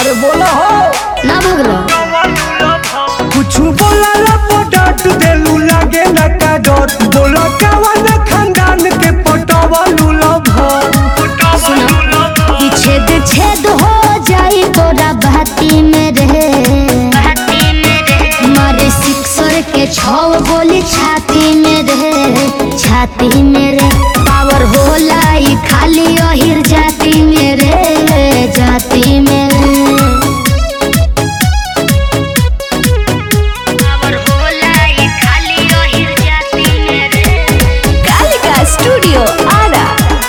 अरे बोला हो ना भगलो कुछ बोला ला डांट देलू लागे ना का डर बोला कवन खानदान के पटवा लूला भर सुनो कि छेद छेद हो जाई तोरा बहती में रहे मारे सिक्सर के छव गोली छाती में रहे छाती में रे पावर होला ई खाली अहिर जाती में रे जाती में रे पावर होला ई खाली अहिर जाती में रे कालिका स्टूडियो आरा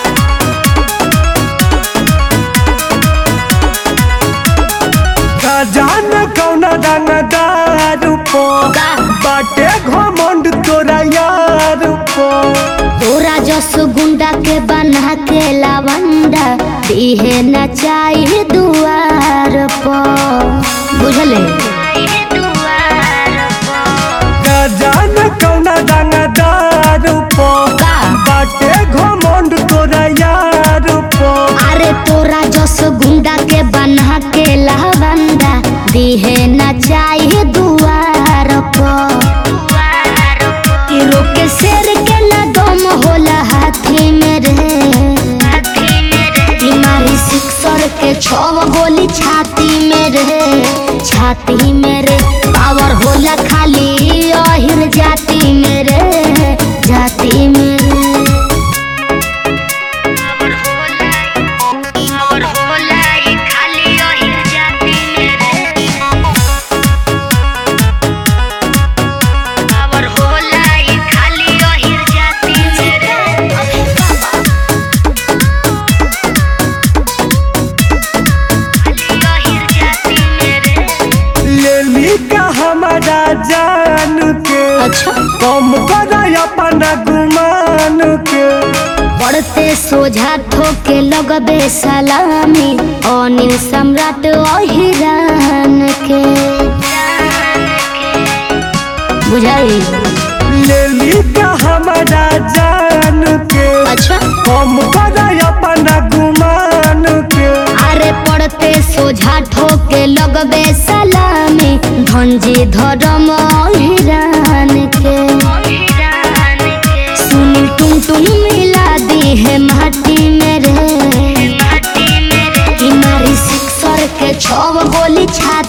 का जान कौना दानादार पो का बाटे घमंड तोरा यार पो तोरा जस गुंडा के बना के लवंडा दिहे न चाहिए दुआर पर बुझले का जान कौना दानादार पो का बाटे घमंड तोरा यार पो अरे तोरा जस गुंडा के बना के लवंडा दिहे न चाहिए दुआर पर कि रोके शेर के न दम होला हाथी में रे कि मारी सिक्सर के छव गोली छाती में रे छाती में रे पावर होला खाली अहिर जाती में रे जाती में रे पावर होला ई खाली अहिर जाती में रे पावर होला ई खाली अहिर जाती में रे लेली का हमारा जान के अच्छा कम कर अपना गुमान के बढ़ते सोझा ठोके लगबे सलामी अनिल सम्राट अहिरान के बुझाई लेली का हमारा जान के अच्छा कम कर अपना गुमान के अरे पड़ते सोझा ठोके लगबे सलामी धंजी धर्म अहिरान के सुनील टुन टुन मिला दी है माटी में रे कि मारी सिक्सर के छव गोली छाती